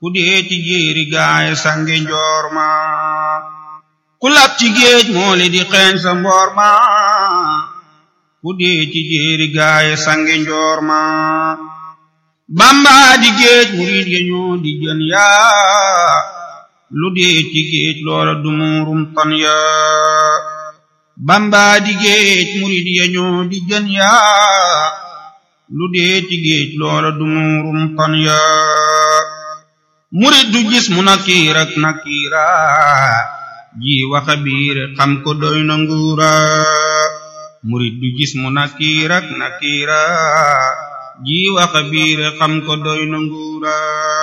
ku dee ci jéeri gaay sange njoor ma ku lab ci géej mooli di xeeñ sa mboor ma ku dee ci jéeri gaay sange njoor ma bamba di géej murid ya ñoo di jën yaa lu dee ci géej loola du muurum tan yaa bamba di géej murid ya ñoo di jën yaa lu dee ci géej loola du muurum tan yaa murid du gis mu nakiir ak nakiira ji waxa biir xam ko doy na nguura murid du gis mu nakiir ak nakiira ji waxa biir xam ko doy na nguura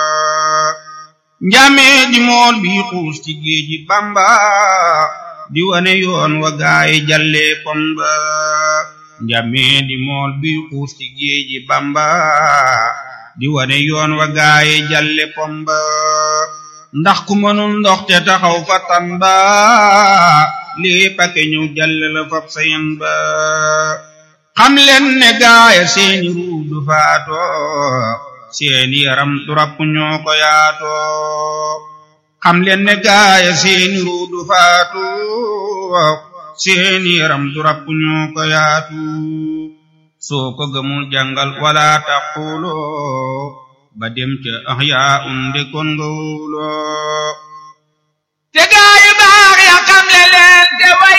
njamee di mool bi xuus ci géeji bamba di wane yoon wa gaay jalle pomba njamee di mool bi xuus ci géeji bamba di wane yoon wa gaay jalle pomba ndax ku mënul ndox te taxaw fa tan ba lii pake ñëw jalle la fab sayen ba xam leen ne gaaya seeni ruu du faatoo seeni yaram du rapp ñoo ko yaatoo xam leen ne gaaya seeni ruu du faatoo seeni yaram du rapp ñoo ko yaatu soo ko gëmul jàngal wala taquloo ba dem ca ahyaa unde kon nga wóoloo te gaayu baax ya xam le leen te way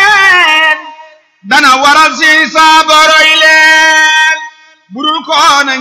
leen dana waral si saaboroy leen budul koona